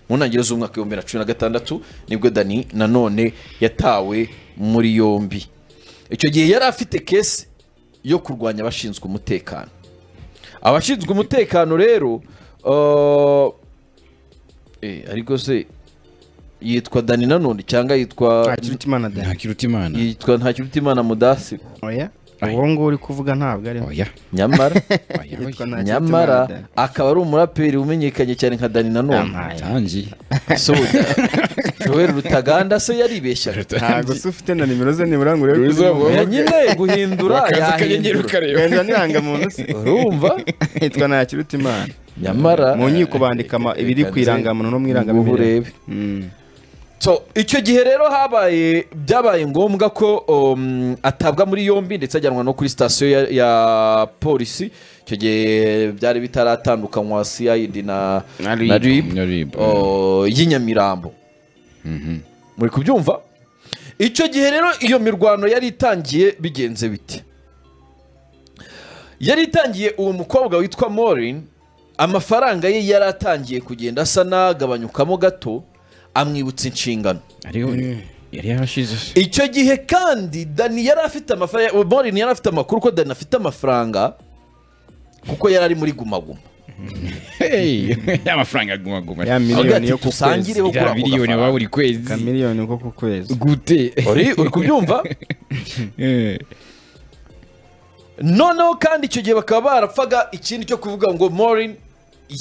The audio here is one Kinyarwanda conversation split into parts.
mu ntangiriro z'umwaka w'ibihumbi bibiri na cumi na gatandatu nibwo dani nanone yatawe muri yombi icyo gihe yari afite kesi yo kurwanya abashinzwe umutekano abashinzwe umutekano rero uh, eh, ariko se yitwa dani nanone cyangwa yitwa ntakirutimana dani ntakirutimana yitwa ntakirutimana mudasi oya Oya. uwo nguwo uri kuvuga ntabwo ariho oya nyamara oya Yitwa oya Ntakirutimana nyamara Dani. akaba ari umuraperi umenyekanye cyane nka dani nanone Amaye. tangi soja joel rutaganda se yaribeshyaga ntabwo se ufite na nimero ze nibura ngo urebe Uzi ko uwo- uri oya nyine guhindura Wakaza akanyenyeri yahindura ukareba. wenda n'irangamuntu se urumva yitwa ntakirutimana nyamara mu nkiko bandika ama- ibiri ku irangamuntu no mu irangamimerere urebe so icyo gihe rero habaye byabaye ngombwa ko um, atabwa muri yombi ndetse ajyanwa no kuri sitasiyo ya, ya polisi icyo gihe byari bitaratandukanywa cid na Na RIB. na rib Na RIB, y'inyamirambo muri kubyumva icyo gihe rero iyo mirwano yari itangiye bigenze bite yari itangiye uwo mukobwa witwa morin amafaranga ye yari atangiye kugenda asa n'agabanyukamo gato amwibutsa inshingano ariho yari yarashize icyo gihe kandi dani yari afite amafaranga morin yari afite amakuru ko dani afite amafaranga kuko yari ari muri gumaguma hey amafaranga agumaguma ya Avuga ati, miliyoni yo ku kwezi "Dusangire wo kuri ya ako miliyoni gafaranga." baba buri kwezi ka miliyoni ko ku kwezi gute uri uri kubyumva Eh, noneho kandi icyo gihe bakaba barapfaga ikindi cyo kuvuga ngo morin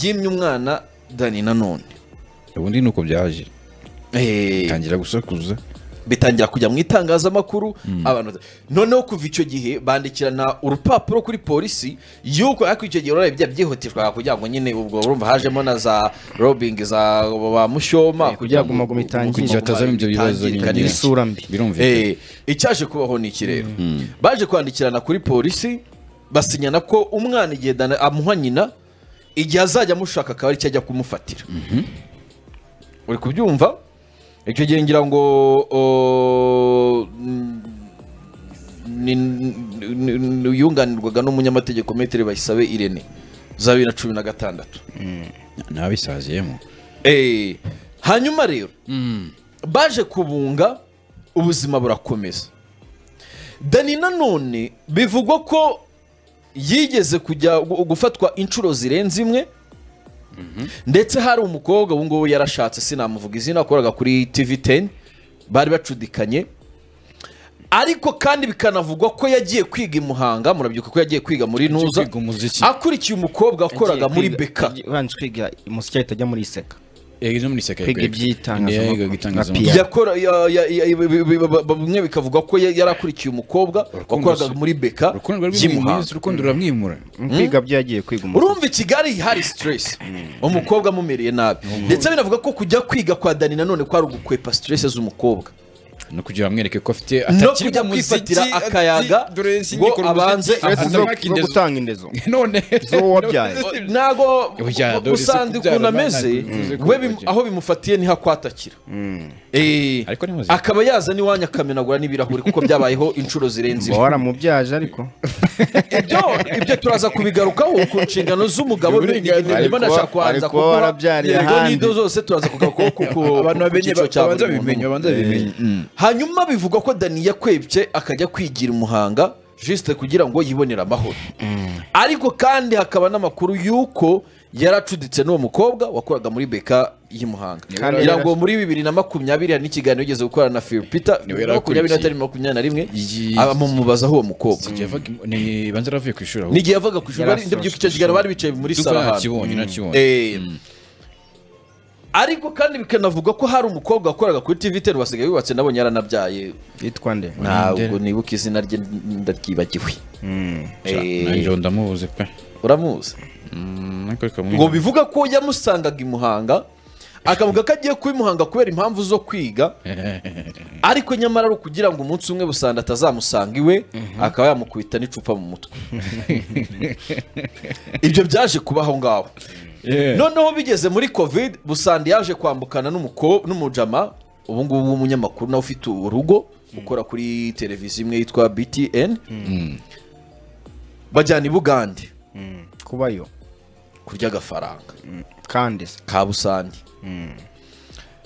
yimye umwana dani nanone ubundi ni uko byaje Eh, tangira gusakuza bitangira kujya mu itangazamakuru abantu noneho kuva icyo gihe bandikirana urupapuro kuri polisi y'uko ariko icyo gihe urabona bijya byihutirwa kugira ngo nyine ubwo urumva hajemo na za robingi za ba mushoma Eh, kugira ngo guma guma itangire. guma kugira hatazamo ibyo bibazo itangirika nyine. n'ibiki. isura mbi birumvikana Eh, icyaje kubaho ni iki rero baje kwandikirana kuri polisi basinyana ko umwana igihe Dana- amuha nyina igihe azajya amushaka akaba ari cyo ajya kumufatira uri kubyumva icyo gihe ngira ngo o, mm, ni- ni- ni- yunganirwaga n'umunyamategeko metero bayisabe irene za bibiri na cumi na gatandatu nabisaziyemo Eh, hanyuma rero baje kubunga ubuzima burakomeza dani nanone bivugwa ko yigeze kujya gu- gufatwa inshuro zirenze imwe ndetse hari umukobwa ubu ngubu yarashatse sinamuvuga izina akoraga kuri tv 10 bari bacudikanye ariko kandi bikanavugwa ko yagiye kwiga i muhanga murabyibuka ko yagiye kwiga muri nuza kwiga umuziki. akurikiye umukobwa wakoraga muri beka ubanje kwiga umuziki ahita ajya muri iseka yageze muri seka Kwiga iby'itangazamakuru. Nka itangazamakuru PR. yakora ya- ya- ya- bi- bi- bi- bi- bimwe bikavugwa ko ya- yari akurikiye umukobwa Urukundo wakoraga si- muri beka urukundo y'imuhanga rw'imwiza urukundo ruramwimura kwiga byo yagiye kwiga umuziki urumva i kigali hari stress umukobwa amumereye nabi ndetse binavuga ko kujya kwiga kwa dani nanone kwari ugukwepa stress z'umukobwa no kugira bamwereke ko afite no atakiri kujya mu muziki, kwifatira ati, akayaga dore si ngo ngikora umuziki, abanze stress avuge- zo zo Amaki indezo. gutanga indezo none z'uwo wabyaye ntago Oya, dore si usanga kubyara ukuntu Imana ameze ikunze we kubivugira. bim- aho bimufatiye niho akwatakira Eh, Ariko ni muzima. akaba yaza n'iwanyu akamenagura n'ibirahuri kuko byabayeho inshuro zirenze uba imwe waramubyaje ariko ibyo ibyo turaza kubigarukaho ku nshingano z'umugabo Uburenganzira. niba nashaka kubanza Ariko kuba kukuha warabyariye yego ahandi. n'ido zose turaza kugarukaho ku- ku abantu ku bamenye cyiciro cya buri babanza muntu. bimenye babanza bimenye hanyuma bivugwa ko dani yakwebye akajya kwigira umuhanga jisite kugira ngo yibonere amahoro ariko kandi hakaba n'amakuru y'uko yaracuditse n'uwo mukobwa wakoraga muri beka y'imuhanga Kandi ngira ngo yaracu- muri bibiri na makumyabiri hari n'ikiganiro yigeze gukorana na phil peter Niwe yari makumyabiri akurikiye. n'atari makumyabiri na rimwe Yi- amubazaho uwo mukobwa Igihe yavaga i- ni- banza aravuye ku ishuri ahubwo n'igihe yavaga ku ishuri bari- ndabyuka icyo kiganiro bari bicaye muri Duka saro ahantu nakibonye nakibonye Eh, ariko kandi bikanavuga ko hari umukobwa wakoraga kuri tv ten basigaye yubatse nabonye yaranabyaye yitwa nde ntabwo nibuka izina rye ndaryibagiwe Eh, nanjye ubu ndamubuze pe uramuzi Mm, ariko reka ngo mwirinde. bivuga ko yamusangaga i muhanga akavuga ko agiye kuba i muhanga kubera impamvu zo kwiga ariko nyamara ari ukugira ngo umunsi umwe busanda atazamusanga iwe akaba yamukubita n'icupa mu mutwe ibyo byaje kubaho ngaho Yeah. noneho bigeze muri covid busandi yaje kwambukana n'umuko- n'umujama ubu ngubu w'umunyamakuru nawe ufite urugo ukora kuri televiziyo imwe yitwa btn bajyana i bugande kubayo kurya agafaranga kandi se ka busandi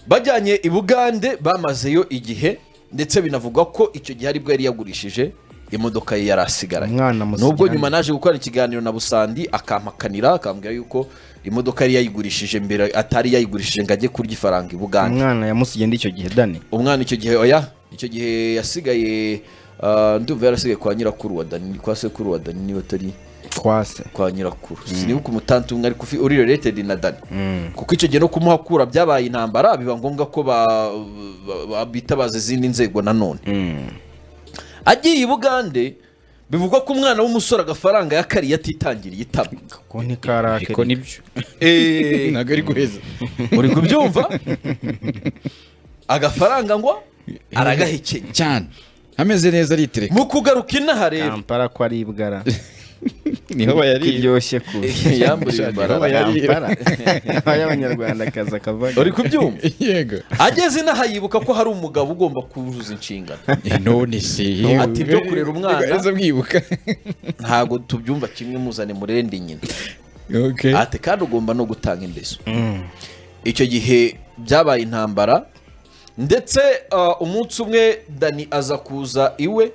bajyanye i bugande bamazeyo igihe ndetse binavugwa ko icyo gihe aribwo yari yagurishije imodoka ye yari asigaranye Umwana musigiranye. nubwo nyuma naje gukorana ikiganiro na busandi akampakanira akambwira yuko imodoka yari yayigurishije mbere atari yayigurishije ngo ajye kurya ifaranga i bugande umwana yamusigiye nd'icyo gihe dani umwana icyo gihe oya icyo gihe yasigaye ah, ndumva yarasigaye kwa nyirakuru wa dani ni kwa sekuru wa dani niba atari twase kwa nyirakuru sinibuka umutantu umwe ariko ufi- uri related na dani kuko icyo gihe no kumuhakura byabaye intambara biba ngombwa ko ba- ba- ba- bitabaza izindi nzego nanone agiye i bugande bivugwa ko umwana w'umusore agafaranga yakariye atitangiriye itama ko ntikarake ariko nibyo ntabwo ari guheza uri kubyumva agafaranga ngo aragahekenya cyane ameze neza aritereka mu kugaruka inaha rero kampara ko ari ibwara niho bayariye kiryoshye kuza yamburiye imbaraga. Niho bayariye. kampara y'abanyarwandakazi akavaga uri kubyumva yego ageze inaha yibuka ko hari umugabo ugomba kuzuza inshingano none se yewe. Ati, ibyo kurera umwana. Nigeze bwibuka ntabwo tubyumva kimwe muzane murende nyina okay ati kandi ugomba no gutanga indezo icyo gihe byabaye intambara ndetse uh, umunsi umwe dani aza kuza iwe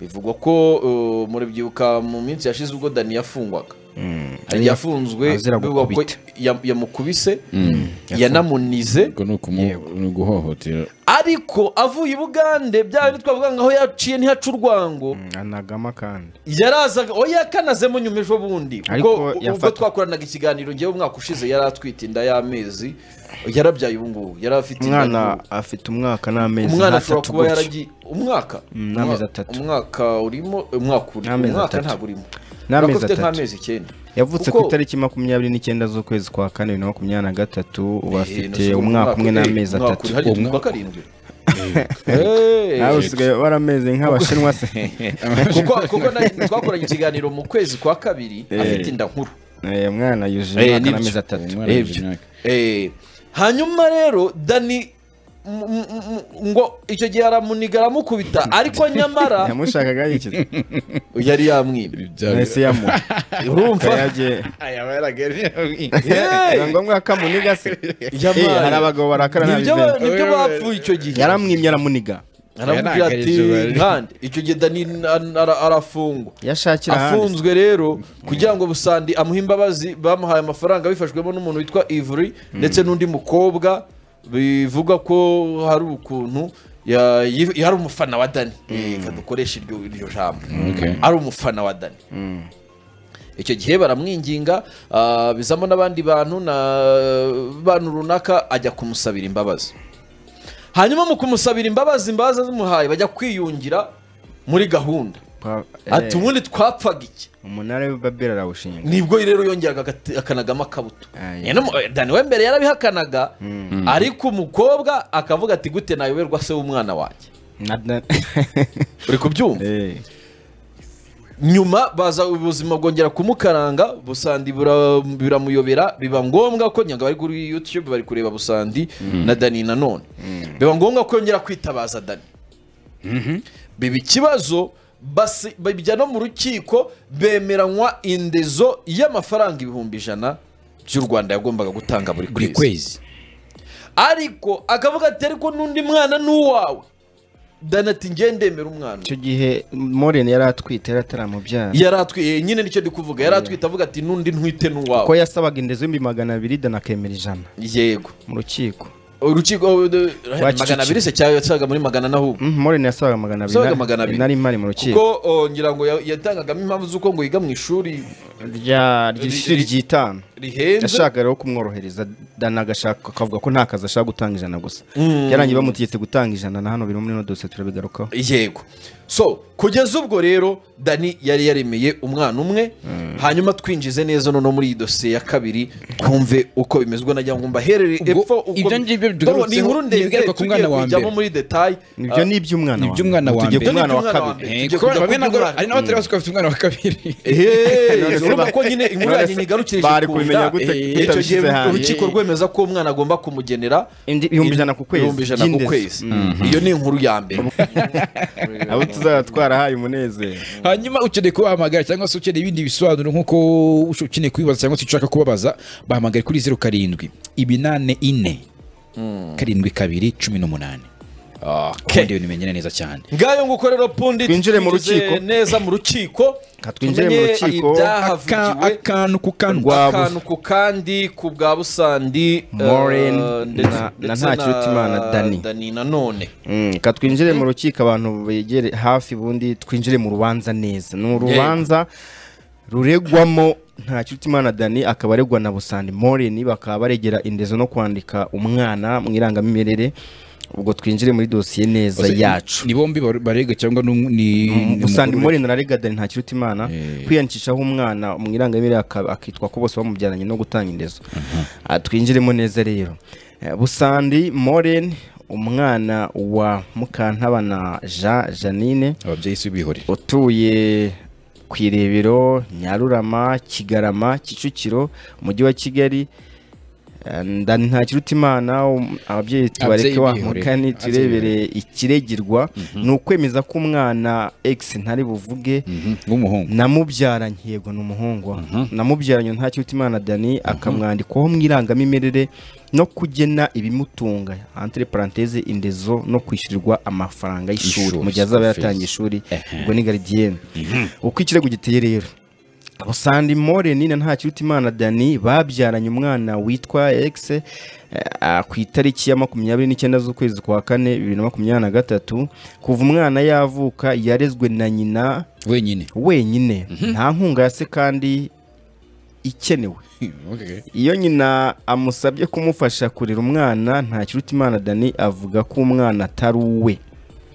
bivugwa ko uh, murabyibuka mu minsi yashize ubwo dani yafungwaga hari igihe yafunzwe azira bivugwa ko gukubita. ya- yamukubise yanamunize ubwo ni ukumu- ni uguhohotera ariko avuye i bugande bya bindi twavuga ngo aho yaciye ntihaca urwango anagama kandi yarazaga oya yakanazemo nyuma ejo bundi Ariko kuko ubwo yafatwa. twakoranaga ikiganiro ngewe umwaka ushize yari atwite inda y'amezi yarabyaye ubu ngubu yari afite inda umwana y'ubu. afite umwaka n'amezi umwana ashobora nk'atatu kuba gutyo yaragiye umwaka Mm, n'amezi Umwa- atatu. umwaka urimo umwaka urimo N'amezi umwaka atatu. ntabwo urimo N'amezi urabona ko afite atatu. nk'amezi icyenda yavutse ku Kuko- itariki makumyabiri n'icyenda z'ukwezi kwa kane bibiri na makumyabiri na gatatu ubu Eh, afite nasigaye umwaka umwe eh, n'amezi umwaka atatu uri, hari Uwo tuvuga mwaka. karindwi Eh, nawe usigaye warameze nk'abashinwa se kuko kuko na- twakoranye ikiganiro mu kwezi kwa kabiri afite inda nkuru Eh, umwana yujuje Eh, umwaka nibyo. n'amezi atatu Umwana Ebyo. yujuje imyaka. Eh, hanyuma rero dani m- m- m- ngo icyo gihe aramuniga aramukubita ariko nyamara yamushakaga yikiza yari yamwimye nahise yamuha urumva Yagiye- Hey! ni ngombwa ko amuniga se Yabaye. Eh, hari abagabo barakara nibyo ntabizera ba- nibyo bapfuye icyo gihe yaramwimye aramuniga aramubwira ati nkande icyo gihe dani an- ara- arafungwa yashakira ahandi afunzwe rero kugira ngo busandi amuhe imbabazi bamuhaye amafaranga bifashwemo n'umuntu witwa ivuri ndetse n'undi mukobwa bivuga ko hari ukuntu ya- yi- yari umufana wa dani reka dukoreshe iryo iryo jambo Okay. ari umufana wa dani icyo gihe baramwinginga ah, bizamo n'abandi bantu na bantu runaka ajya kumusabira imbabazi hanyuma mu kumusabira imbabazi imbabazi zimuhaye bajya kwiyungira muri gahunda Pa- eh, ati ubundi twapfaga iki umunara w'ibabeli arawushinga nibwo rero yongeraga agati- akanagamo akabuto Ah, yeah. Nyine mu- eh, dani we mbere yarabihakanaga ariko umukobwa akavuga ati gute nayoberwa se w'umwana wanjye Na- na- uri kubyumva Eh, nyuma baza ubuzima bwongera kumukaranga busandi bura- biramuyobera biba ngombwa ko nyaga bari kuri youtube bari kureba busandi na dani nanone biba ngombwa ko yongera kwitabaza dani biba ikibazo basi- bijya no mu rukiko bemeranywa indezo y'amafaranga ibihumbi ijana by'u rwanda yagombaga gutanga buri buri kwezi kwezi ariko akavuga ati ariko n'undi mwana ni uwawe dani ati ngiye ndemera umwana icyo gihe moreni yari atwite yari ataramubyara yari atwi- eh, nyine nicyo ndi kuvuga yari atwite avuga ati nundi ntwite ko n'uwawe yasabaga indezo y'ibihumbi magana abiri dana akemera ijana yego mu rukiko urukiko oh, de- Rwaciciro. magana abiri se cyangwa yasaga muri magana n'ahubwo Mm, moreni yasabaga magana abiri yasabaga na- magana abiri nari mpari mu rukiko kuko oh, ngira ngo ya- yatangagamo impamvu z'uko ngo yiga mu ishuri rya ry'ishuri ry'itanu rihenze yashakaga rero kumworohereza dana agashaka akavuga ko nta kazi ashaka gutanga ijana gusa yarangiye bamutegetse gutanga ijana na hano biri muri ino dosiye turabigarukaho yego so kugeza ubwo rero dani yari yaremeye umwana umwe hanyuma twinjize neza noneho muri iyi dosiye ya kabiri twumve uko bimeze ubwo nagira ngo mbaherere Ubwo epfo uko ibyo ngibyo Ndabona ni tugarutseho, inkuru ni ndende ibigaruka ku tugiye mwana wa kujyamo mbere. muri detaye ibyo ni iby'umwana ni iby'umwana wa tujye mbere. ku mwana Ibyo ni iby'umwana wa wa kabiri mbere. Eh, Tujya kuko kujya bamwe ku ntabwo mwana- ari n'abatari basuka bafite umwana wa kabiri Ehehe, urumva ba- ko nyine inkuru none yanyu se nyigarukira bari ijambo kubimenya kunda, gute eh, icyo gihe utabishyize hanze? urukiko rwemeza ko umwana agomba kumugenera Indi- ibihumbi ijana ku kwezi ibihumbi ijana ku by'indezo. kwezi iyo ni inkuru ya mbere abo tuzaba twarahaye umunezero hanyuma ukeneye kubahamagara cyangwa se ukeneye ibindi bisobanuro nk'uko ukeneye kubibaza cyangwa se ushaka kubabaza bahamagare kuri zeru karindwi iminane ine karindwi kabiri cumi n'umunani kandi ibintu bimenyera neza cyane ngayo nguko rero pundi Twinjire mu twinjize rukiko. neza mu rukiko Ka twinjire mu tumenye rukiko. ibyahavugiwe. Aka- akantu ku kantu akantu ku kandi ku bwa busandi eh, Maureen ndetse- na- na ndetse Ntakirutimana Danny. Danny nanone Mm, ka twinjire mu rukiko abantu begere hafi ubundi twinjire mu rubanza neza ni urubanza ruregwamo nta Kirutimana dani akaba aregwa na busandi moreni bakaba baregera indezo no kwandika umwana mu irangamimerere ubwo twinjire muri dosiye neza yacu ni bombi bar- barega cyangwa ni- ni ni busandi umugore- moreni arega dani nta Kirutimana kwiyandikishaho umwana mu irangamimerere aka- akitwa ko bose bamubyaranye no gutanga indezo Ah, twinjiremo neza rero Eh, busandi moreni umwana wa mukantabana jean janine ababyeyi si bihorere utuye ku irebero nyarurama kigarama kicukiro umujyi wa kigali ndani nta kirutimana um- ababyeyi tubareke Ababyeyi bihorere. wamukani Ababyeyi turebere ikiregirwa ni ukwemeza ko umwana x ntari buvuge w'umuhungu namubyaranye yego ni umuhungu wa- namubyaranye nta kirutimana dani akamwandikwaho mu irangamimerere no kugena ibimutunga entre parenthese indezo no kwishyurirwa amafaranga y'ishuri Ishuri, mu gihe azaba school yatangiye fees. ishuri ubwo ni garidiyene uko ikirego giteye rero Sandi Moreni na Ntakirutimana Dani babyaranye umwana witwa X eh, ah, ku itariki ya makumyabiri n'icyenda z'ukwezi kwa kane bibiri na makumyabiri na gatatu kuva umwana yavuka yarezwe na nyina wenyine wenyine nta nkunga ya se kandi ikenewe Okay. iyo nyina amusabye kumufasha kurera umwana nta kirutimana dani avuga ko umwana atari uwe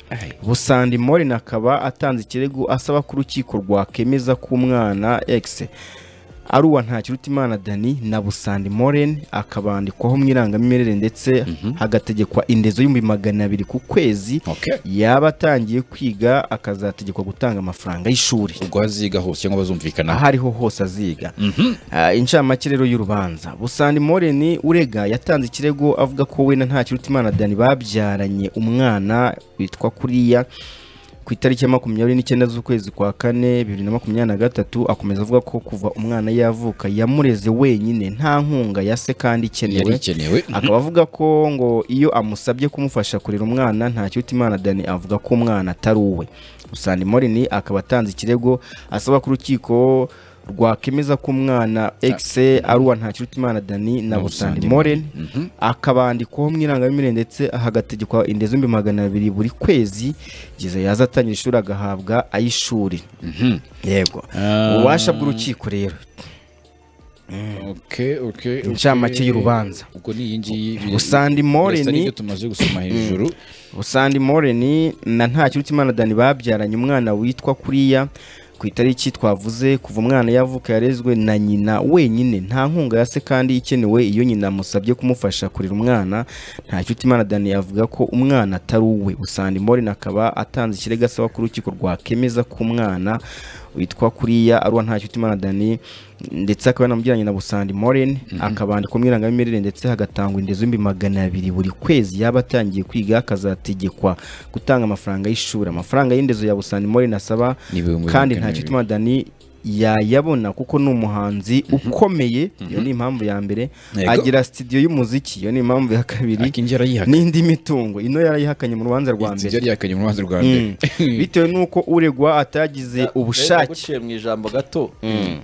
Ai. busandi morin akaba atanze ikirego asaba ko urukiko rwakemeza ko umwana x ari uwa nta kirutimana dani na busandi morin akabandikwaho mu irangamimerere ndetse hagategekwa indezo y'ibihumbi magana abiri ku kwezi Okay. yaba atangiye kwiga akazategekwa gutanga amafaranga y'ishuri ubwo aziga hose cyangwa bazumvikana aho ariho hose aziga Ah, incamake rero y'urubanza busandi moreni urega yatanze ikirego avuga ko we na nta kirutimana dani babyaranye umwana witwa kuriya ku itariki ya makumyabiri n'icyenda z'ukwezi kwa kane bibiri na makumyabiri na gatatu akomeza avuga ko kuva umwana yavuka yamureze wenyine nta nkunga ya se kandi yari ikenewe ikenewe akaba avuga ko ngo iyo amusabye kumufasha kurera umwana nta Imana dani avuga ko umwana atari uwe usanga morini akaba atanze ikirego asaba ko urukiko rwakemeza ko umwana x ari uwa nta Imana dani na busandi morini akabandikwaho mu irangamimerere ndetse hagategekwa indezo y'ibihumbi magana abiri buri kwezi igihe yaza atangira ishuri agahabwa ay'ishuri yego ububasha bw'urukiko rero Okay, okay, okay. Incamake y'urubanza. ubwo ni iyi ngiyi Busandi Moreni- Birasa n'ibyo tumaze gusoma hejuru Busandi Moreni na Ntakirutimana Dani babyaranye umwana witwa Kuriya ku itariki twavuze kuva umwana yavuka yarezwe na nyina wenyine nta nkunga ya se kandi ikenewe iyo nyina amusabye kumufasha kurera umwana Ntakirutimana Dani yavuga ko umwana atari uwe Busandi Moreni akaba atanze ikirego asaba ko urukiko rwakemeza ko umwana witwa kuriya ari uwa Ntakirutimana Dani ndetse akaba yanamujyanye na Busandi Moren akabandikwa mu irangamimerere ndetse hagatangwa indezo y'ibihumbi magana abiri buri kwezi yaba atangiye kwiga akazategekwa gutanga amafaranga y'ishuri amafaranga y'indezo ya Busandi Moren asaba Ni ibihumbi kandi magana abiri. Ntakirutimana Dani yayabona kuko ni umuhanzi ukomeye iyo ni impamvu ya mbere Yego. agira studio y'umuziki iyo ni impamvu ya kabiri akingi yarayihakanye n'indi mitungo ino yarayihakanye mu rubanza rwa mbere yarayihakanye mu rubanza rwa mbere bitewe n'uko uregwa atagize ubushake guciye mu ijambo gato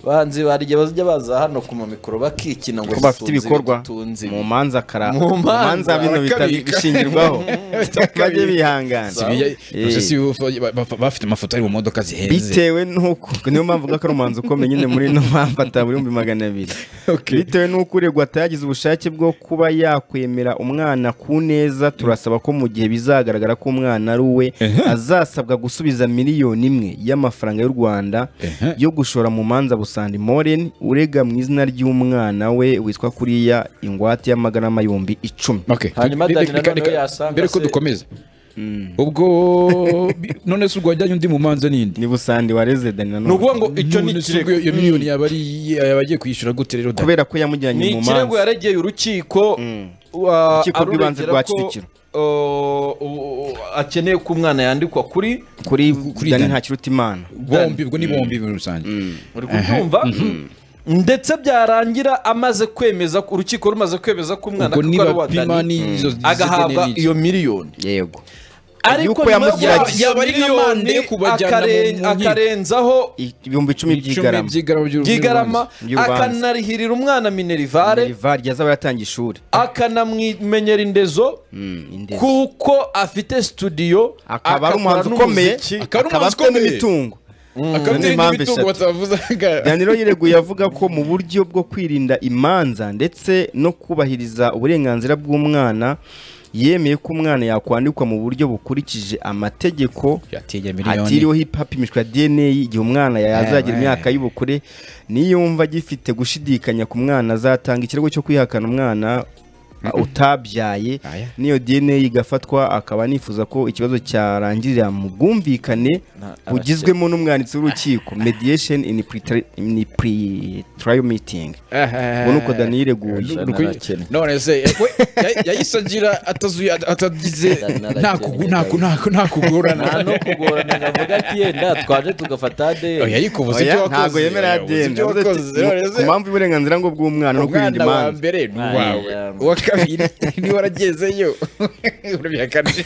banzi bari igihe bajya baza hano ku mamikoro bakikina ngo ko bafite dutunze ibikorwa ibidutunze ibi. mu manza kara Mu mu manza manza bino bita- bakabika. bishingirwaho bajye Si bijya- bihangana Eh, gusa si bo- ba- ba- bafite amafoto ari mu modoka zihenze bitewe n'uko niyo mpamvu uvuga ko ari umuhanzi ukomeye nyine muri ino mpamvu atabura ibihumbi magana abiri Okay. bitewe n'uko uregwa atagize ubushake bwo kuba yakwemera umwana ku neza turasaba ko mu gihe bizagaragara ko umwana ari uwe azasabwa gusubiza miliyoni imwe y'amafaranga y'u rwanda Ehe. yo gushora mu manza busandi moren urega mu izina ry'umwana we witwa kuriya ingwate y'amagarama yombi icumi Okay. Hanyuma Reka- Danny reka- Nanone reka- yasanga mbere ko se- dukomeza ubwo bi- none se ubwo wajyanye undi mu manza n'indi ni busandi wareze dani ni nanone ukuvuga ngo icyo ni None se ubwo ikirego iyo- iyo miliyoni yaba ari iye, yaba agiye kwishyura gute rero Danny? kubera ko yamujyanye ni mu ikirego manza yaregeye urukiko wa- Urukiko rw'ibanze aruregera rwa ko, Kicukiro. uh, u- u- akeneye ko umwana yandikwa kuri kuri kuri dani Dani. ntakirutimana bombi ubwo ni bombi muri rusange uri kubyumva ndetse byarangira amaze kwemeza urukiko rumaze kwemeza ko umwana ubwo kuko ari uwa nibapima dani n'izo zizigene agahabwa n'iki. iyo miliyoni yego ariko Yuko nyuma yamugiraga ya- iki? ya Yaba ari nk'amande miliyoni yo kubajyana akaren- mu nkiko. akarenzaho ibihumbi icumi by'igarama by'igarama by'urubanza. byigarama Y'urubanza. akanarihirira umwana minerivare Minerval yazaba yatangiye ishuri akanamwimenyera indezo Mm, indezi. kuko afite studio akaba ari agakora umuhanzi ukomeye n'umuziki. Akaba akaba ari umuhanzi afite ukomeye. n'imitungo akaba Ni ari impamvu n'imitungo eshatu. batavuzaga daniro yireguye avuga ko mu buryo bwo kwirinda imanza ndetse no kubahiriza uburenganzira bw'umwana yemeye ko umwana yakwandikwa mu buryo bukurikije amategeko yatinye hatiriweho hip- hapimishwa DNA igihe umwana yazagira Eh, imyaka y'ubukure niyumva agifite gushidikanya ku mwana azatanga ikirego cyo kwihakana umwana uh, utabyaye Aya. niyo DNA igafatwa akaba anifuza ko ikibazo cyarangirira mu bwumvikane Na- bugizwemo n'umwanditsi w'urukiko mediation in pre- in pre-trial meeting ubu ni uko Dani yireguye Ijana arakennye. none se we, ya- yahise agira atazuye atagize Ijana arakennye, nta kugu- nta ku- nta ku- nta nta kugorana no kugorana ngo avuge ati yenda twaje tugafata oya de ariko ubuze ibyo Oya, wakoze ntago yemera oya, ubuze yadeni ibyo wakoze none ku se mpamvu y'uburenganzira ngo bw'umwana no kwirinda umwana wa imanza mbere ni uwawe Aya. uwa kabiri niba waragezeyo urabihakanije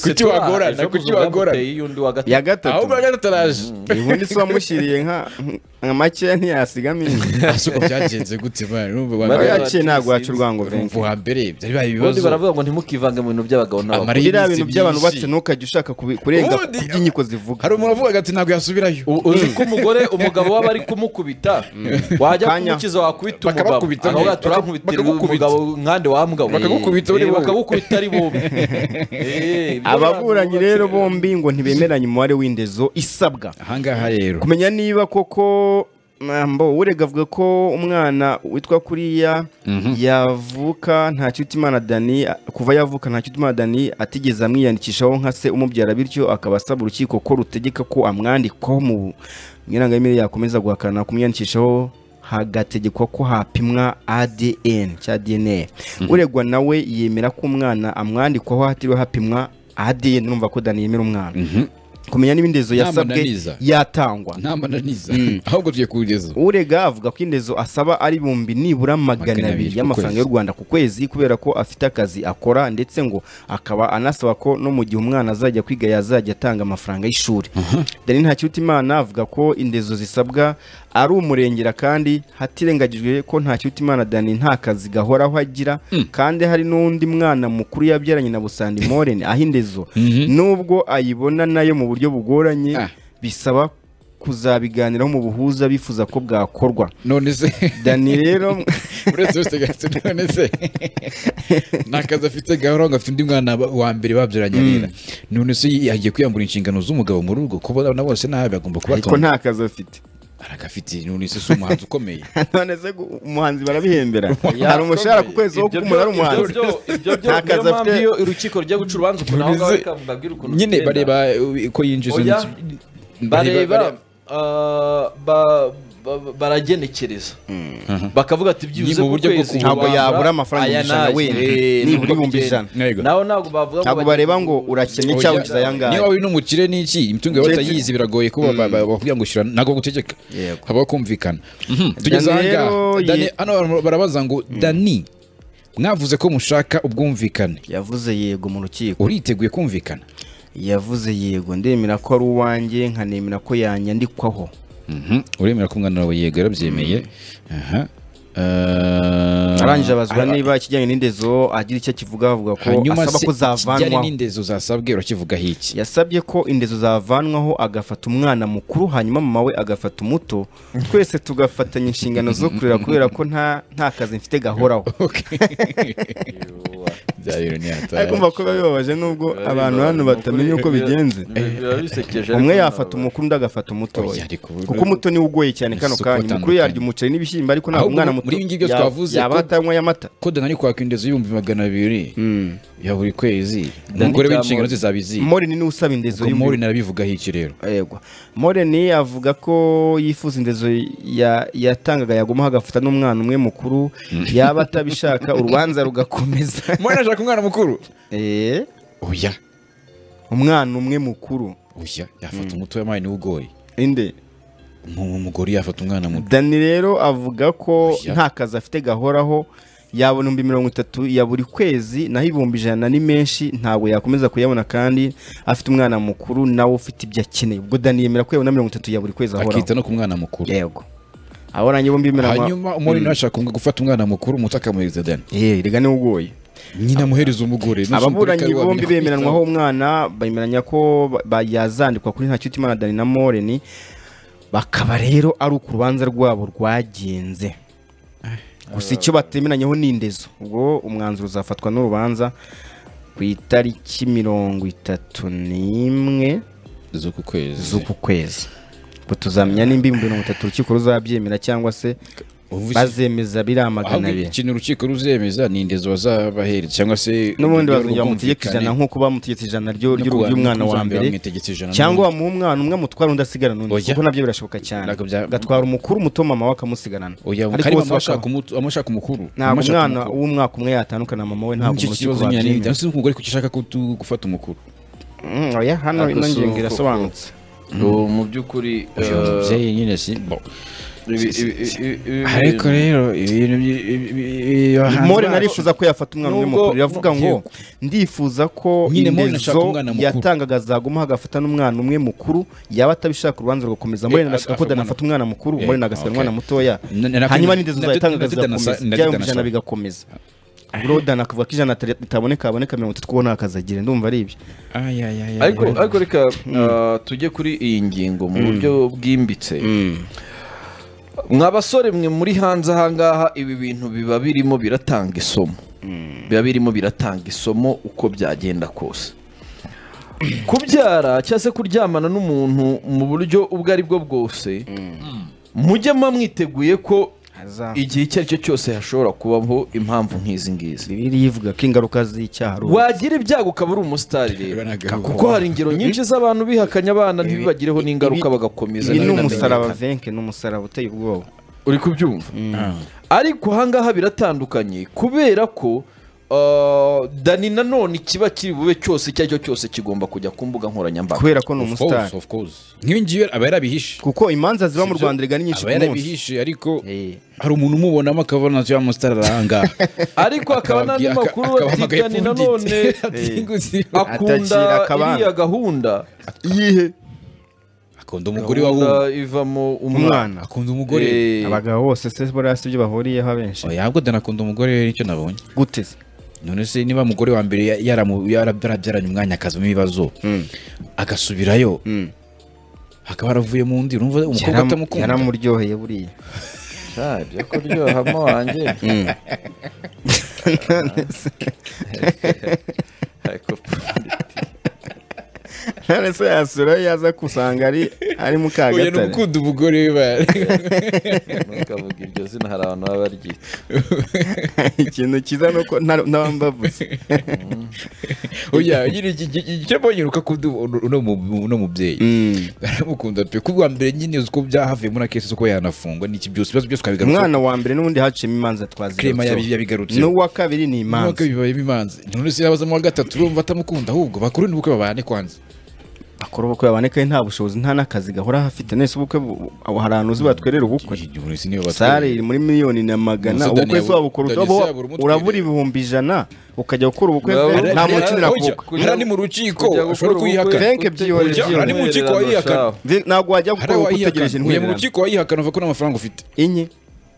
Kuki wagorana? Kuki wagorana? y'undi wa gatatu ya gatatu ahubwo na gataraje ubundi se wamushyiriye nka nka makeya ntiyasigamo imwe ese uko byagenze gute bana urumva uwa bari Bariya mbere- yaciye ntabwo waca urwango urumva venke uwa mbere byari bibaye ubundi ibibazo baravuga ngo ntimukivange mu bintu by'abagabo n'abagore Amari- biriya iminsi bintu by'abantu myinshi. batse ntukajya ushaka kubi- kurenga ku Ubundi- by'inkiko zivuga hari umuntu avuga ati ntabwo yasubirayo U- uzi ko umugore umugabo waba ari kumukubita wajya Kanya. kumukiza wakubita umugabo Bakabakubita, akavuga baka- turankubitira bakagukubita. umugabo nkande wambwa we." Bakagukubita uri Eh, wowe. bakagukubita ari wowe Eh, ibyo ababuranyi abantu rero bubatse- bombi ngo ntibemeranye umubare w'indezo isabwa ahangaha rero kumenya niba koko mbo urega avuga ko umwana witwa kuriya yavuka nta Imana dani kuva yavuka nta Imana dani atigeze amwiyandikishaho nka se umubyara bityo akaba asaba urukiko ko rutegeka ko amwandikwaho mu nyirangamire yakomeza guhakana kumwiyandikishaho hagategekwa ko hapimwa ADN cya DNA uregwa nawe yemera ko umwana amwandikwaho hatiriwe hapimwa ADN urumva ko dani yemera umwana kumenya niba indezo Nta yasabwe mananiza. yatangwa nta mananiza ahubwo tugiye kuwugeza urega avuga ko indezo asaba ari ibihumbi nibura magana Magana abiri abiri ku y'amafaranga y'u kwezi. rwanda ku kwezi kubera ko afite akazi akora ndetse ngo akaba anasaba ko no mu gihe umwana azajya kwiga yazajya atanga amafaranga y'ishuri dani ntakirutimana avuga ko indezo zisabwa ari umurengera kandi hatirengagijwe ko ntakirutimana dani nta kazi gahoraho agira kandi hari n'undi mwana mukuru yabyaranye na busandi moreni aho indezo nubwo ayibona nayo mu buryo bugoranye Ah. bisaba kuzabiganiraho mu buhuza bifuza ko bwakorwa none se dani rero uretse wese gafite none se nta kazi afite gahoro ngo afite undi mwana ba- wa mbere babyaranye arera none se yagiye kwiyambura inshingano z'umugabo mu rugo kuko abana bose nabi agomba ariko kubatonda nta kazi afite aragafite none se si umuhanzi ukomeye none se gu- umuhanzi barabihembera Ya, hari umushahara ku kwezi wo Ibyo kumuntu ari byo- ibyo umuhanzi byo- ibyo byo- Nta niyo kazi mpamvu afite. iyo urukiko rugiye guca urubanza ukuntu aho ngaho reka mbabwire ukuntu nyine bigenda. bareba uh, ko yinjiza Oya, inzu- bareba ah, ba- ba- baragenekereza bakavuga ati byibuze Ni mu ku buryo bwo kwezi kubura. ntabwo wabura yabura amafaranga aya igihumbi n'aya. ijana wenda, Eh, nibura nibwo ibihumbi bigenda. ijana. Yego. naho ntabwo bavuga ngo ntabwo bagiye bareba ku- ngo urakennye Oya, cyangwa ugize ayangahe niba uri n'umukire n'iki imitungo yawe Ndetse- utayizi biragoye ko ba- ba- bakubwira ngo ushyira ntabwo gutegeka Yego. habaho kumvikana tugeze Dani ahangaha rero ye- Dani- hano bar- barabaza ngo dani mwavuze ko mushaka ubwumvikane yavuze yego mu rukiko uriteguye kumvikana yavuze yego ndemera ko ari uwanjye nkanemera ko yanyandikwaho Mhm. uremera ko umwana wawe yego yarabyemeye Aha. Eh, arangije abazwa ara- niba ikijyanye n'indezo agira icyo akivuga avuga ko hanyuma asaba se ko kijyanye zavanwaho n'indezo zasabwe urakivuga hiki yasabye ko indezo zavanwaho agafata umwana mukuru hanyuma mama we agafata umuto twese tugafatanya inshingano zo kurera kubera ko nta nta kazi mfite gahoraho Byabiro ni hatari. ariko mba ko biba bibabaje nubwo abantu hano batamenya uko bigenze biba bisekeje umwe ariko yafata ntabwo- umukuru undi agafata umutoya Oya, ariko ubu- kuko umuto niwe ugoye cyane kano Isoko kanya umukuru itandukanye. yarya umuceri n'ibishyimbo ariko ntabwo Ahubwo umwana muri muto ibi ngibyo ya- twavuze yaba ko- atanywa y'amata ko dani kwaka indezo y'ibihumbi magana abiri ya buri kwezi Dani umugore Kamori. w'inshingano ze zabiziye moreni niwe usaba indezo Ubwo y'umuriro Mori narabivugaho iki rero yego moreni avuga ko yifuza indezo ya- yatangaga yaguma agafata n'umwana umwe mukuru yaba atabishaka urubanza rugakomeza Mori nashaka umwana mukuru Eh, oya umwana umwe mukuru oya yafata umuto w'amayi niwe ugoye inde umugore yafata umwana muto dani rero avuga ko Oya. nta kazi afite gahoraho yabona ibihumbi mirongo itatu ya buri kwezi naho ibihumbi ijana ni menshi ntabwo yakomeza kuyabona kandi afite umwana mukuru nawe ufite ibyo akeneye ubwo dani yemera ko yabona mirongo itatu ya buri kwezi ahoraho akita no ku mwana mukuru yego aho rangiye ibihumbi mirongo hanyuma umuriro ashaka kumwe gufata umwana mukuru umuto akamuhereza dani yewe rega niwe ugoye nyina amuhereza umugore ababuranyi bombi bemeranwaho umwana bemeranya ko ba- ba- yazandikwa kuri nta imana dani na moreni bakaba rero ari uko urubanza rwabo rwagenze gusa icyo batemeranyeho ni indezo ubwo umwanzuro uzafatwa n'urubanza ku itariki mirongo itatu n'imwe z'uku kwezi z'uku kwezi ubwo tuzamenya nimba ibihumbi mirongo itatu urukiko ruzabyemera cyangwa se Uvuze- bazemeza biriya magana ahubwo abiri ikintu urukiko ruzemeza ni indezo bazabahereza cyangwa se n'ubundi urwo bazongera bamutegeka rwumvikane. ijana nk'uko bamutegetse ijana ryo- No ry'u- kuwa- ry'umwana wa kuzambera mbere bamwitegetse ijana cyangwa n'undi. wamuha umwana umwe amutwara undi asigara n'undi Oya. kuko nabyo birashoboka cyane Ntabwo bya- agatwara umukuru umuto mama we akamusigarana oya Ariko kandi bose mama ashaka bakaba- umutu- amashaka umukuru ntabwo amashaka umwana umukuru. w'umwaka umwe yatandukana na mama we ntabwo Nicyo urukiko kibazo nyine rwabyemera. cyangwa se umugore kuko ushaka ko tu- gufata umukuru Mm, oya hano Ariko ino si ngingo uko- irasobanutse ubu mu by'ukuri Uyu eh, mubyeyi nyine si bo ibi- ibi- ibi- ibi- ariko rero ibintu byi- ibi- ibi- ibi- abahanzi more bacu- narifuza ko yafata umwana umwe Nubwo- mukuru iravuga ngo ndifuza ko Nyine Morena ashaka indezo umwana mukuru. yatangaga zaguma hagafata n'umwana umwe mukuru yaba atabishaka urubanza rugakomeza Eh, more nashaka ko agafata dana afata umwana mukuru Eh, more nagasiga okay. umwana mutoya Na- na- na- hanyuma n'indezo na- zayatangaga na- na- na- na- zigakomeza byaba na- na- na- ibihumbi ijana na- bigakomeza bro dana akavuga ko ijana atari- ritaboneka haboneka mirongo itatu ko nta kazi agira ndumva ari ibyo Ay, ay, ay, ay, ariko ay. ariko reka eh, tujye kuri iyi ngingo mu buryo bwimbitse mwa basore mwe muri hanze ahangaha ibi bintu biba birimo biratanga isomo biba birimo biratanga isomo uko byagenda kose kubyara cyangwa se kuryamana n'umuntu mu buryo ubwo ari bwo bwose mujye muba mwiteguye ko igihe icyo ari cyo cyose hashobora kubaho impamvu nk'izi ngizi bibiliya ivuga ko ingaruka z'icyaha ari ubu. wagira ibyago ukaba uri umusitari rero Banagaruka. kuko hari ingero nyinshi z'abantu bihakanya abana ntibibagireho n'ingaruka ibi- bagakomeza ibi ni nayo namenye. umusaraba venke ni umusaraba uteye ubwoba uri kubyumva Ah. ariko ahangaha biratandukanye kubera ko uh, dani nanone ikiba kiri bube cyose icyo ari cyo cyose kigomba kujya ku mbuga nkoranyambaga kubera ko ni Of course, umusitari of course. Nk'ibi ngibi aba yarabihishe kuko imanza ziba mu Sibyo? rwanda rega ni nyinshi aba ku munsi yarabihishe ariko Eh. hari umuntu umubonamo akabona ya musitari aranga ariko hakaba n'andi makuru ati dani nanone akunda Atakira akabana. iriya gahunda iyihe akunda umugore wa wundi gahunda ivamo umwana umwana akunda umugore Eh, abagabo bose se buriya si byo bahuriyeho abenshi oya ahubwo dana akunda umugore rero nicyo nabonye guteze none se niba umugore wa mbere ya- yaramu- yara- yarabyaranye umwanya akazamo ibibazo agasubirayo hakaba haravuyemo undi urumva umukobwa Yaram- atamukunda yaramuryoheye buriya sha, byo kuryohamo wanjye Ariko none se yasura yaza gusanga ari ari mu oya ni kagatare ugukunda umugore we ba- ntukavuge iryo zina hari abantu baba baryita ikintu cyiza ni uko nta- n'abambavuze oya nyine iki- iki- iki- icyo mbonye nuko akunda uno- uno mu- uno mubyeyi baramukunda pe kuko uwa mbere nyine uzi ko byahavuye muri akesi z'uko yanafungwa n'iki byose ibibazo byose ukabigaruka umwana wa mbere n'ubundi haciyemo imanza Clement twazigarutseho. yabi- yabigarutseho. n'uwa kabiri ni imanza nuko bibaye bimanze none se yabaza mu wa gatatu urumva atamukunda ahubwo bakuru ni ubukwe babane kwanza akora ubukwe yabonekaye nta bushobozi nta n'akazi gahora hafite nese ubukwe bu- aho hari ahantu uzi batwerera ubukwe sare iri muri miliyoni na magana Umusudani ubukwe se yabu- wabukora Dani utabo se yabura umutwe urabura rero. ibihumbi ijana ukajya gukora ubukwe Baba- se nta Baba- mukinira Baba- kubukwe Kujya- ni mu rukiko kujya gukora ushobora ubukwe. kuyihakana Fenke byihorera Kujya- byihorera. Ari mu rukiko wayihakana. shaho. Mvi- ntabwo wajya hari gukora ubukwe utegereje uwayihakana ujya mu intwererano rukiko wayihakana uva ko nta mafaranga ufite inye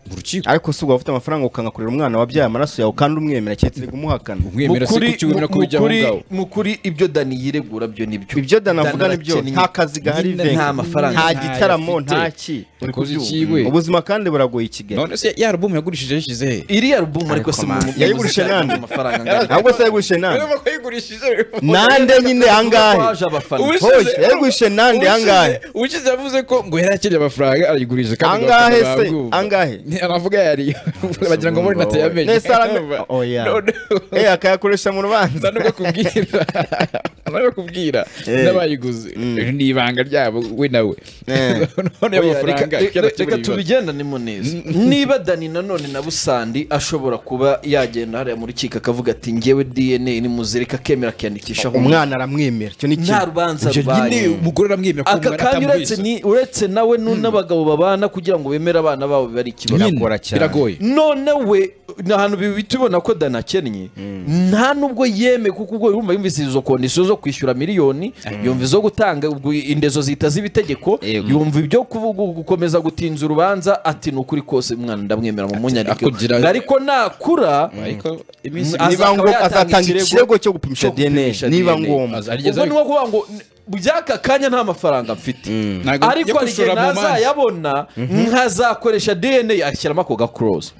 mu rukiko ariko si ugaba ufite amafaranga ukangakorera umwana wabyaye amaraso yawe kandi umwemera keretse kumuhakana umwemera se Mu kuri- kuki wemera ko ujya aho mu- ngaho mu kuri ibyo dani yiregura byo nibyo ibyo danavuga nibyo arakennye. nta kazi gahari Nyine Venke. nta mafaranga nta ntayo gitaramo afite. nta ki Uri kubyumva. ubuzima kandi buragoye i kigali none se ya alubumu yagurishije yashyize he iriya alubumu ariko Ariko si mu man. mu- Yayigurishe mu- nande? amafaranga angana. ahubwo se yagwishe nande urabona ko yayigurishije nande nyine angahe Waje abafana. Uwishe- hoye yagwishe nande angahe uwukize yavuze ko ngo yari akeneye amafaranga arayigurije Angahe se? Angahe? aravuga yari bagira ngo mbone natayamenye nese aramenye oya None- Eh, akayakoresha mu rubanza nta nubwo kubwira arabakubwira Eh. n'abayiguze ni ibanga ryabo we nawe Eh. none Oya, amafaranga reka- reka icyatsi reka buri bibazo. tubigendane muneza niba dani nanone na busandi ashobora kuba yagenda hariya mu rukiko akavuga ati ngewe dna ni muzirika akemera akiyandikishaho umwana aramwemera icyo ni nta kimwe rubanza Ibyo nyine rubaye umugore aramwemera ko aka umwana kandi uretse ni- atamubeshya. uretse nawe nu- n'abagabo babana kugira ngo bemere abana babo biba ari ikibazo Nyine, biragora cyane. biragoye none we ni ahantu bihita ubona ko dani akennye nta nubwo yemeye kuko ubwo yumva yumvise izo kondisiyo zo kwishyura miliyoni yumva izo gutanga ubwo indezo zihita ziba itegeko Yego. yumva ibyo kuvuga gukomeza gutinza urubanza ati ni ukuri kose umwana ndamwemera mu munyarwego akugira- ariko nakura ariko iminsi Aza- niba akaba ngombwa yatanga azatanga ikirego cyo gupimisha cyo dna gupimisha niba DNA. ngombwa aza- arigeze ubwo ni ukuvuga ngo by'aka kanya nta mafaranga mfite ntabwo ariko hari igihe yakosora mu manza nazayabona nkazakoresha dna ashyiramo ako gakorosi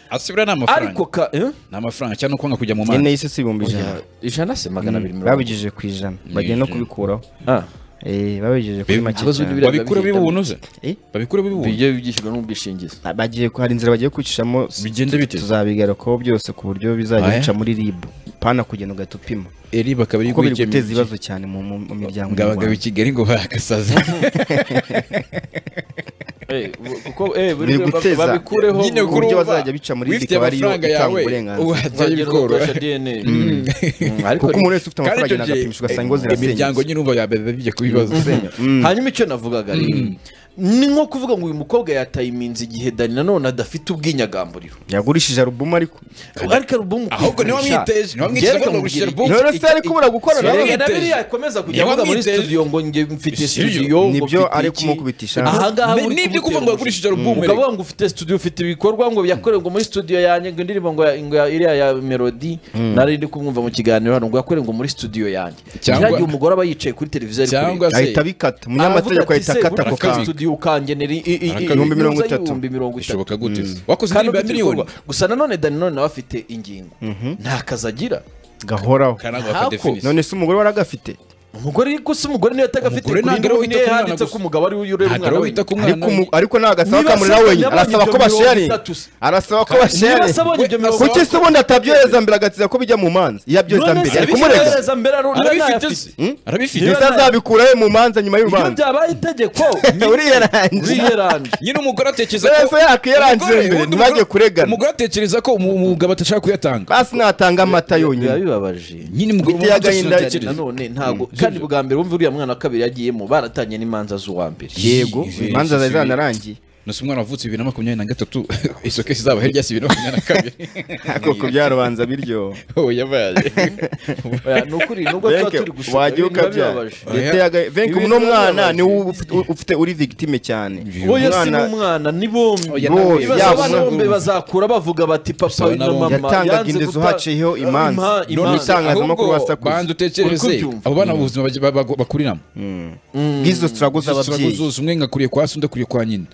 asubira ni amafaranga ariko ka eh? ni amafaranga cyangwa kwanga kujya mu dna manza isi si ibihumbi ijana ijana se magana abiri mirongo babigejeje ku ijana bagenda no kubikuraho Ah. Eh, babigejeje kuri Be- make abazi cyane. biriya babikura bihita- bibunuze Eh? babikura bibunuze bijye byishyurwa n'ubwishingizi Ah, bagiye hari inzira bagiye kwicishamo s- Bigenda bite? tuzabigarukaho byose ku buryo bizajya Aya? bica muri rib pana kugenda ugahita upima eri bakaba ari kuko biri guhekenya guteza ibibazo cyane mu mu- mu miryango ngo abagabo i nyarwanda. kigali ngo bagasaze Eh, bu- kuko eh, buri biri wese bab- guteza babikureho nyine bu- ku- uburyo bazajya bica muri wifitiye rikaba ariyo amafaranga itanga yawe uburenganzira. wajyayo uzagenda bikoroha ugakoresha DNA. Mm, ariko kuko ni- umuntu wese ufite Kandi amafaranga icyo agenda gihe, agapimisha ugasanga ingo eh, imiryango zirasenyutse nyine umva yabebe bijya ku bibazo hanyuma icyo navugaga rero ni nko kuvuga ngo uyu mukobwa yatayiminze igihe dani nanone adafite ubwinyagamburiro yagurishije arubumu ariko ariko arubumu ahubwo niwe wamwiteje niwe wamwiteje Njyewe agomba gushyira nkamubwira album. rero se ariko ubura gukora Niwe Erega nawe wamwiteje. na biriya akomeza kujya Niwe avuga muri wamwiteje. studio ngo nge mfite Studio. studio ngo Nibyo mfite ari iki. kumukubitisha. ahangaha Ni- uri nibyo kuvuga ngo kumutera yagurishije urujijo. album, Ukaba ngo ufite studio ufite ibikorwa ngo yakorerwa muri studio yanjye ngo indirimbo ngo ya- ngo ya- iriya ya melody nari ndi kumwumva mu kiganiro hano ngo yakorerwa muri studio yanjye Cyangwa- cyangwa umugore aba yicaye kuri televiziyo ari Cyangwa kureba. se- ahita abikata Aravuga umunyamategeko ati, ahita "Se, akata ako burya kantu studio ukangenera i- i- i- Akabika. Ibihumbi mirongo inyungu itatu. z'ibihumbi mirongo itatu bishoboka gute se wakoze kandi indirimbo ya ufite miliyoni ibikorwa. gusa nanone dani nawe nawe afite ingingo nta kazi agira gahoraho karangwa Ntako. akadefinisi none se umugore waragafite umugore ariko si umugore niyo yatagafite Umugore kuri ntabwo indi niyo wita ku mwana handitse gusa. ko umugabo ari we urera ntabwo umwana ariwe we wita ku mwana ariko we umu- ariko ntabwo asaba Niba kamurira asabonye wenyine abonye arasaba ibyo ko mirongo basharinga itatu se. arasaba ko niba basharinga asabonye ibyo mirongo kuki itatu se ubundi atabyohereza mbere agatsiza ko bijya mu manza iyo abyohereza none mbere se ari kumurega bizohereza mbere arunana arabifite se ayafite. arabifite Niba ndetse azabikurayo mu manza nyuma iyo y'urubanza byabaye itegeko uriya arangije uriyeranje nyine umugore atekereza Rero se yakiyarangiza Umugore- mbere ubundi ntibajye umugore- kuregana umugore atekereza ko umu- umugabo atashaka kuyatanga basi natanga amata biba yonyine bibabaje nyine umugore Biteye uba agahinda adatekereza. Dani nanone ntabwo kandi bwa mbere wumva uriya mwana wa kabiri yagiyemo baratangiye n'imanza z'uwa mbere yego imanza zari zanarangiye Nasi umwana wavutse bibiri na makumyabiri na gatatu isoko izaba hirya si bibiri na makumyabiri na kabiri koko byarubanza biryoha ubu yabaye Oya, ni ukuri nubwo tuba Venke, turi guseka wagiye ibintu biba ukabyara bibabaje Biteye aga- Venke, Ibintu uno biba mwana bibabaje. niwe ufite- ufite uri victime cyane oya si Umwana- n'umwana ni bombi Oya, Bose, Ibibazo yaba abana umwana- bombi bazakura bavuga bati papa na Bisaba na mama bombi. yatangaga yanze indezo guta- haciyeho imanza Impa- none imanza. itangazamakuru banza basakuza utekereze Uri kubyumva? abo bana mu buzima baj- ba- ba- bakuriramo bw'izo sitarago Izo struggle z'ababyeyi zose umwe ngakuriye kwa se undi akuriye kwa nyina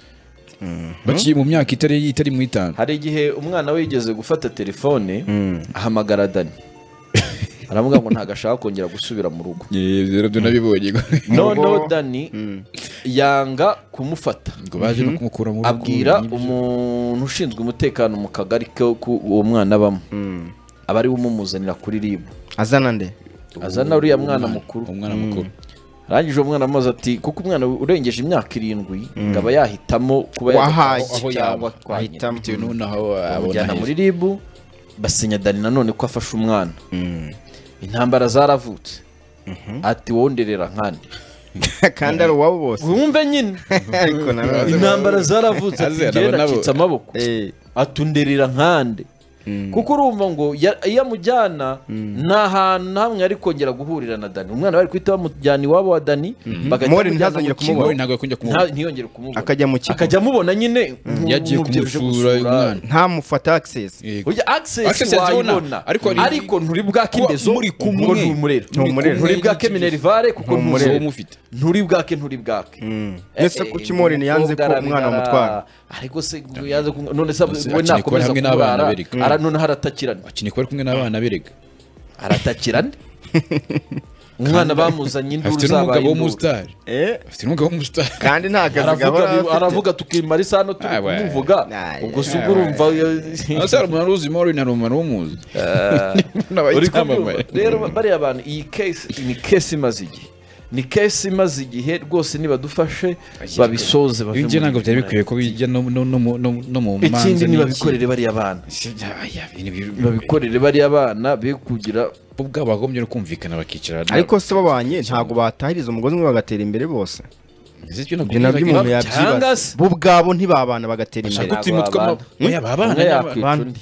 baciye mu myaka itari itari mu itanu hari igihe umwana we yigeze gufata telefone ahamagara dani aravuga ngo ntabwo ashaka kongera gusubira mu rugo rero byo nabibonye noneho dani yanga kumufata ngo baje no kumukura mu rugo abwira nyibyo. umuntu ushinzwe umutekano mu kagari ko ku- uwo mwana abamo aba ariwe umumuzanira kuri ribu azana nde azana uriya mwana mukuru umwana mukuru arangije uwo mwana amaze ati kuko umwana urengeje imyaka irindwi ngo aba yahitamo kuba Wahaye. aho yaba kwa nyina. ahitamo bitewe n'ubu aho abona bamujyana muri ribu basinya dani nanone ko afashe umwana intambara zaravutse ati wowe nderera nkande kandi ari uwabo bose wumve nyine ariko nanone intambara zaravutse ati Azera, njyewe aba nabo- nacitse amaboko Eh, atunderera nkande kuko urumva ngo ya- iyo amujyana nta hantu na hamwe ari kongera guhurira na dani umwana bari guhita bamujyana iwabo wa dani bagahita Mori bamujyana ntazongere mu kigo. kumubona. Mori ntabwo yakongera kumubona Nta- ntiyongere kumubona akajya mu kigo akajya amubona nyine nk'umuntu yagiye ubyibushye kumusura uyu gusura. mwana ntamufate access Yego. Oya access Access yazibona, wayibona ariko ariko hari- nturi bwake Kuba indezo muri kumwe. ngo ntumurera Ntumurera. nturi bwake minerivare kuko Ntumurera. ntuzo umufite nturi bwake nturi bwake Ese kuki Moreen yanze ko umwana amutwara? ariko se ngo yanze ko none se Nonese we akiri nakomeza kumwe n'abana kumurara bereka. ara noneho aratakirana akini kubera kumwe n'abana berega aratakirana umwana bamuzanye induru afite zabaye n'umugabo induru. w'umusitari Eh, afite n'umugabo w'umusitari kandi nta kazi aravuga gahora bi- aravuga tukimara isaha no turi Ah, ouais. kumuvuga Ah, ubwo yeah. se ubwo urumva hasi hari umuntu uruzi mori na rumara w'umuzi uri kumva rero bariya bantu iyi case ni case imaze igihe ni case imaze igihe rwose nibadufashe babisoze bave ibyo muri ntabwo byari iyi bikwiye ko bijya no no- no mu no- no mu manza ikindi n'iki. nibabikorere bariya bana Si bya- ya, ibintu bi- babikorere bariya bana be kugira bo ubwabo bagombye no kumvikana bakicara ariko se babanye ntabwo batahiriza umugozi umwe bagatera imbere bose ibyo ibyo nabyo umuntu yabyibaza cyangwa se- bo ubwabo ntibabana bagatera imbere ushaka uturimo tw'ama- Hmm? Oya, abana umwe yakwica abana. undi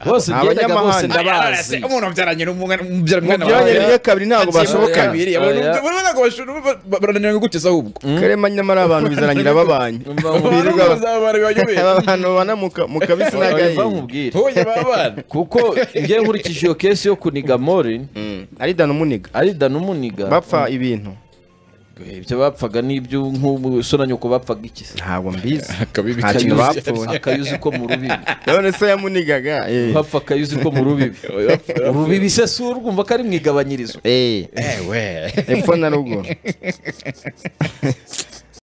bose Ni byendaga bose abanyamahanga. ndabazi Arase, umuntu wabyaranye n'umwana mubyara mwana mubyaranye wawe. rimwe kabiri ntabwo Akiri mu bashobokana. kabiri, abantu- Oya. urabona ko bashobora- ba- ba- barananiranye guteza ahubwo karema nyamara abantu bizarangira babanye Umva Abantu nkubwire- Birirwa- bazaba bari bayobeye. aba bantu babana mu ka- mu kabisi umva n'agahinda nkubwire Oya, babana. kuko njye nkurikije iyo case yo kuniga more Mm, ari dana umuniga ari dan umuniga bapfa ibintu ibyo bapfaga n'ibyo nk'umusore na nyoko bapfaga iki se ntabwo mbizi Akabibi Nta kintu kanyuze. bapfuye. akayuzi ko mu rubibi none se yamunigaga eh. bapfa akayuzi ko mu rubibi urubibi se si urwumva ko ari mu igabanyirizo Eh, Ewe. epfo na ruguru